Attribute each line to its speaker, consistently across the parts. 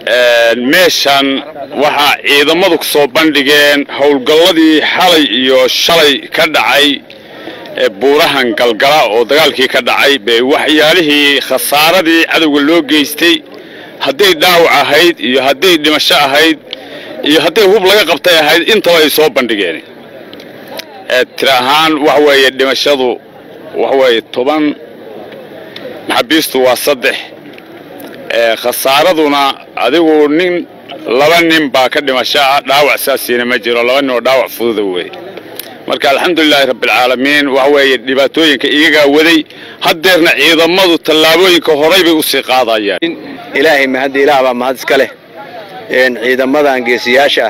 Speaker 1: meeshan waxaa ciidamadu ku soo bandhigeen howlgalladii xalay iyo shalay ka dhacay ee buurahan galgala oo dagaalkii ka dhacay bay waxyaalihii khasaaradii cadowga loo geystay hadday dhaawac ahayd iyo hadday dhimasho ahayd iyo hadday hub laga qabtay ahayd intaba ay soo bandhigeen tir ahaan waxa weeye dhimashadu waxa weeye toban maxaabiistu waa saddex khasaaraduna adigu nin laba nin baa ka dhimasho ah dhaawac saasiina ma jiro laba nin oo dhaawac fududa weeye marka alxamdulilaahi rabbialcaalamiin waxa weeye dhibaatooyinka iyagaa waday haddeerna ciidamadu tallaabooyinka horay bay usii qaadayaan
Speaker 2: ilaahay mahadda ilaah baa mahad iska leh ciidamadan geesiyaasha ah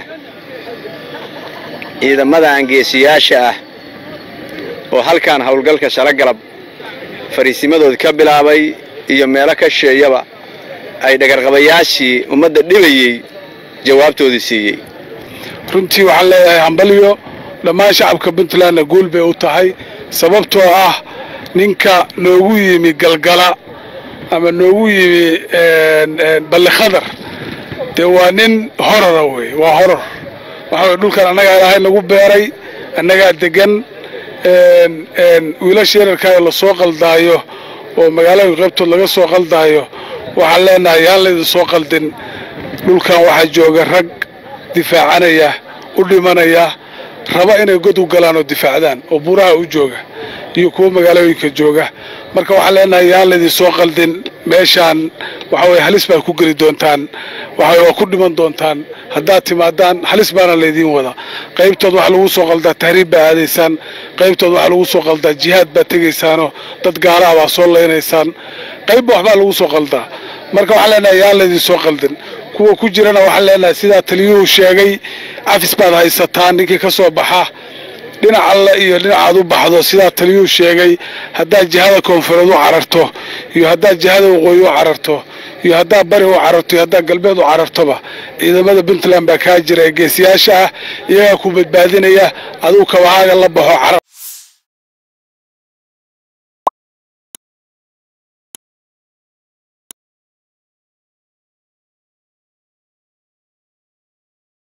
Speaker 2: ciidamadan geesiyaasha ah oo halkan howlgalka shalagalab fariisimadooda ka bilaabay iyo meelo ka sheeyaba ay dhagarqabayaashii ummadda dhibayey jawaabtoodii siiyey
Speaker 3: runtii waxaan leeyahay hambalyo dhammaan shacabka puntlandna guul bay u tahay sababtoo ah ninka noogu yimi galgala ama noogu yimi ballikhadar dee waa nin horora wey waa horor waxa way dhulkan annagaa ilaahay nagu beeray annagaa degan wiilasha yararkaa lasoo qaldaayo oo magaalooyinka qaybtood laga soo qaldaayo waxaan leenahay yaan laydin soo qaldin dhulkan waxaa jooga rag difaacanaya u dhimanaya raba inay god u galaan oo difaacdaan oo buuraha u jooga iyo kuwa magaalooyinka jooga marka waxaan leenahay yaan laydin soo qaldin meeshaan waxa weye halis baad ku geli doontaan waxa waa ku dhiman doontaan haddaad timaadaan halis baana laydiin wada qaybtood waxaa lagu soo qaldaa tahriib baa aadaysaan qaybtood waxaa lagu soo qaldaa jihaad baad tegaysaanoo dad gaalaha baa soo laynaysaan qaybba waxbaa lagu soo qaldaa marka waxaan leenahay yaan laydin soo qaldin kuwa ku jirana waxaan leenahay sidaa taliyuhu sheegay cafis baad haysataan ninkii ka soo baxa dhinac alle iyo dhinacaad u baxdo sidaa taliyuhu sheegay haddaad jihada koonfureed u cararto iyo haddaad jihada waqooyi u cararto iyo haddaad bari u cararto iyo haddaad galbeed u carartoba ciidamada puntland baa kaa jira ee geesiyaasha ah iyagaa ku badbaadinaya aduu kabahaaga la baxo